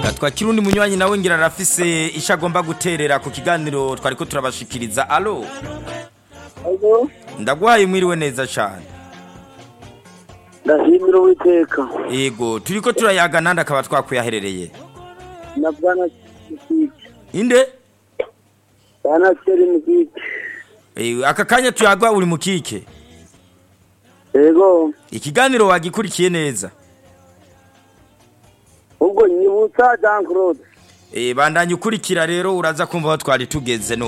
twakira undi munywanyi nawe ngira arafise icyo agomba guterera ku kiganiro twari ko turabashikiriza alo Ego, ndaguhaye mwiriwe neza cyane ndashimira uwiteka yego turi ko turayaga nandi akaba twakwiyaherereye na bwana mukike inde bwana keri mukike Eh, aka kanya tuyagwa uri mu kike ego ikiganiro wagikurikiye neza ubwo nyibutsa jean claude Eh, bandanye ukurikira rero uraza kumva aho twari tugeze